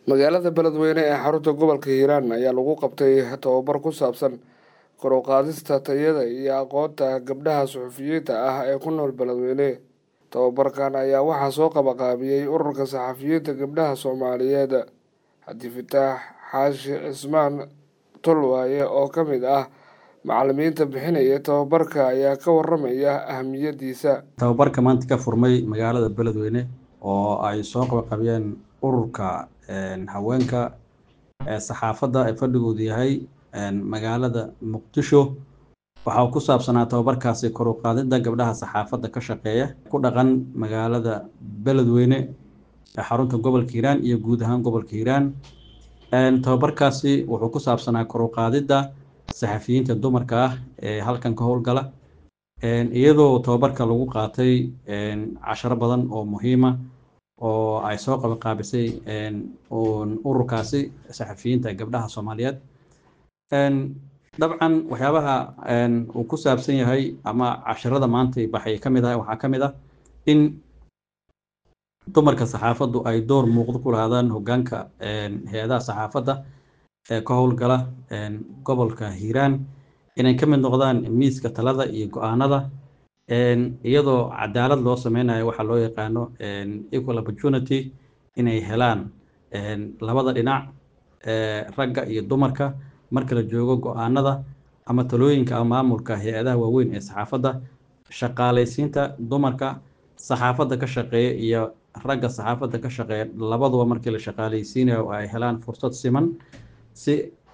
magaalada beledweyne ee xarunta gobolka hiiraan ayaa lagu qabtay tababar ku saabsan kor u qaadista tayada iyo aqoonta gabdhaha suxufiyiinta ah ee ku nool beledweyne tababarkan ayaa waxaa soo qabaqaabiyey ururka saxafiyiinta gabdhaha soomaaliyeed xadi fataax xaashi cismaan tolwaaye oo ka mid ah macalimiinta bixinaya tababarka ayaa ka waramaya ahamiyadiisa tababarka maanta ka furmay magaalada beledweyne oo ay soo qabaqabiyeen ururka haweenka ee saxaafadda ee fadhigoodu yahay magaalada muqdisho waxa uu ku saabsanaa tababarkaasi kor u qaadida gabdhaha saxaafadda ka shaqeeya ku dhaqan magaalada beledweyne ee xarunta gobolka hiiraan iyo guud ahaan gobolka hiiraan tababarkaasi wuxuu ku saabsanaa kor u qaadida saxafiyiinta dumarka ah ee halkan ka howlgala iyadoo tababarka lagu qaatay casharo badan oo muhiima oo ay soo qabaqaabisay ururkaasi saxafiyiinta gabdhaha soomaaliyeed dabcan waxyaabaha uu ku saabsan yahay ama casharada maanta baxay ka mid ah waxaa ka mid ah in dumarka saxaafaddu ay door muuqdo ku lahaadaan hoggaanka hay-adaha saxaafadda ee ka howlgala gobolka hiiraan inay ka mid noqdaan miiska talada iyo go-aanada iyadoo cadaalad loo sameynayo waxaa loo yaqaano equal opportunity inay helaan labada dhinac ragga iyo dumarka marka la joogo go-aanada ama talooyinka ama maamulka hay-adaha waaweyn ee saxaafadda shaqaalaysiinta dumarka saxaafadda ka shaqeeya iyo ragga saxaafadda ka shaqeeya labaduba markii la shaqaalaysiinayo ay helaan fursad siman si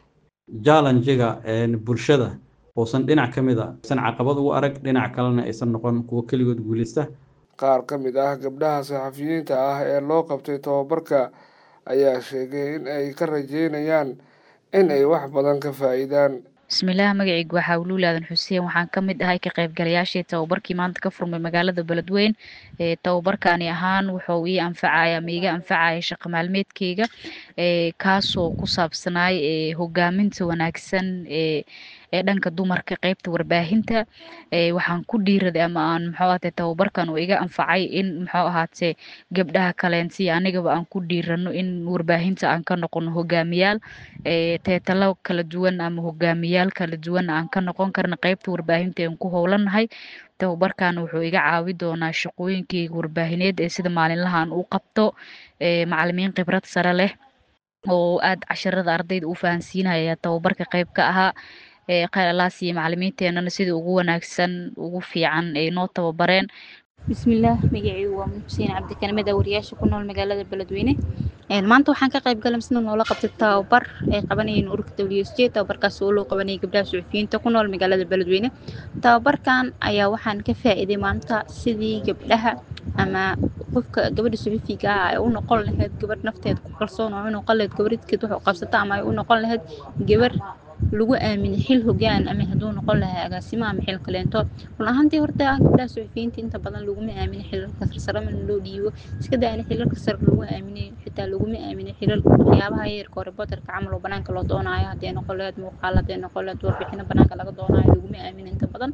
jallenjiga bulshada uusan dhinac ka mid a aysan caqabad ugu arag dhinac kalena aysan noqon kuwo keligood guuleysta qaar ka mid ah gabdhaha saxafiyiinta ah ee loo qabtay tababarka ayaa sheegay in ay ka rajeynayaan in ay wax badan ka faa-iidaan bismillaah magaceyga waxaa wuluul aadan xuseen waxaan ka mid ahay ka qaybgalayaashii tababarkii maanta ka furmay magaalada beledweyn tababarkaani ahaan wuxuu ii anfacaya ama iga anfacaya shaqo maalmeedkeyga kaasoo ku saabsanaay hogaaminta wanaagsan ee dhanka dumarka qeybta warbaahinta waxaan ku dhiiraday ama aan muxuu ahaatee tababarkan uu iga anfacay in muxuu ahaatee gabdhaha kaleensi anigaba aan ku dhiirano in warbaahinta aan ka noqono hogaamiyaal teetalo kala duwan ama hogaamiyaal kala duwan aan ka noqon karna qeybta warbaahinta aan ku howlanahay tababarkan wuxuu iga caawi doonaa shaqooyinkeyga warbaahineed ee sida maalinlahaan u qabto macalimiin khibrad sare leh oo aada casharada ardayda u fahansiinaya tababarka qeyb ka ahaa kheyr allaas iyo macalimiinteenana sida ugu wanaagsan ugu fiican ay noo tababareen bismillaah magaceygu waa xuseen cabdikanimed wariyaasha ku nool magaalada beledweyne maanta waxaan ka qayb galay misna noola qabtay tababar ay qabanayeen ururka w s j tababarkaas oo loo qabanayay gabdhaha suxufiyiinta ku nool magaalada beledweyne tababarkan ayaa waxaan ka faa'iiday maanta sidii gabdhaha ama qofka gabadha suxufiga ah ay u noqon lahayd gabadh nafteeda ku kalsoon oo u noqon lahayd gabadhkeed wax u qabsata ama ay u noqon lahayd gabar lagu aaminay xil hogaan ama hadduu noqon lahaa agaasimo ama xil kaleento run ahaantii horta gabdhaha suxufiyiinta inta badan laguma aaminay xilalka sarsare mana loo dhiibo iska daa in xilalka sare lagu aaminay xitaa laguma aaminay xilal waxyaabaha yarka oo reporterka camal oo banaanka loo doonaayo hadday noqon lahayd muuqaal hadday noqon lahayd warbixino banaanka laga doonaayo laguma aaminay inta badan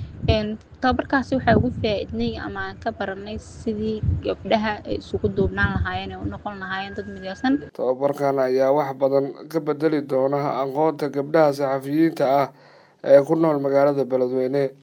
tababarkaasi waxaa ugu faa-idnay ama aan ka baranay sidii gabdhaha ay isugu duubnaan lahaayeen ee u noqon lahaayeen dad midaysan tababarkan ayaa wax badan ka bedeli doona aqoonta gabdhaha saxafiyiinta ah ee ku nool magaalada beledweyne